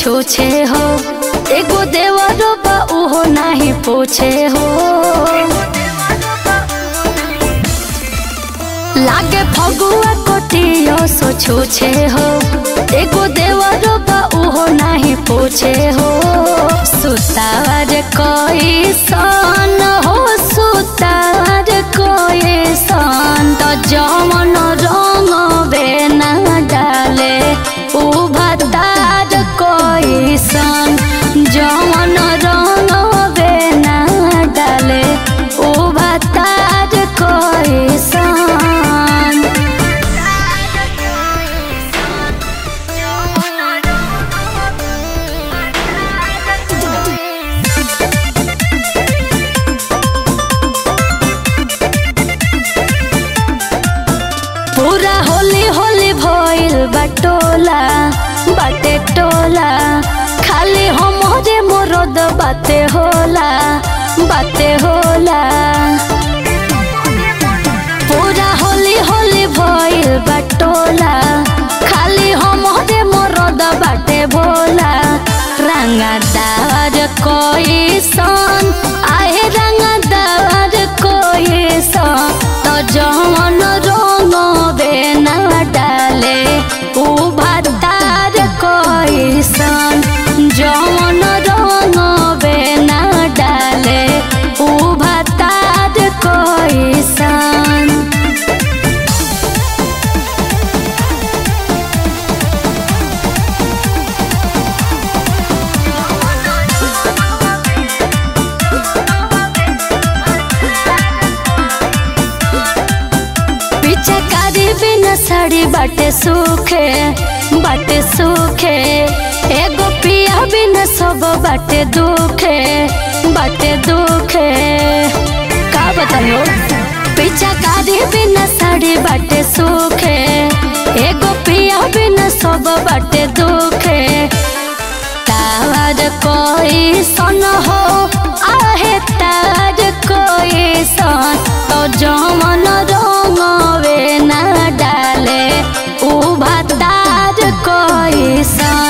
छूछे हो एगो देवरो बा उहो नाही पूछे हो लागे फगुआ कोटियो सो छूछे हो एगो देवरो बा उहो नाही पूछे हो सुतार कोई सन हो सुतार कोई सन तो जमन रंग बेना डाले उ भतार कोई सन जमन रंग बेना डाले उ भतार कोई सन पूरा होली होली भइल बटोला बाटे टोला खाली हमरे मोरद बाते होला बाते होला पूरा होली होली भइल बटोला खाली हमरे मोरद बाटे भोला रंगदार कोई सन आहे रंगदार कोई सन तो जवन रंग बेना डाले उ भतार कोई सन जवन रंग बेना डाले उ भतार कोई सन पीछे कारी बिना साड़ी बाटे सूखे बाटे सूखे एगो पिया बिना सब बाटे दुखे बाटे दुखे का बतायो पीछा कारी बिना साड़ी बाटे सूखे एगो पिया बिना सब बाटे दुखे तार कोई सन हो आहे तार कोई सन तो जमन रंग वे ना डाले उ भतार कोई सन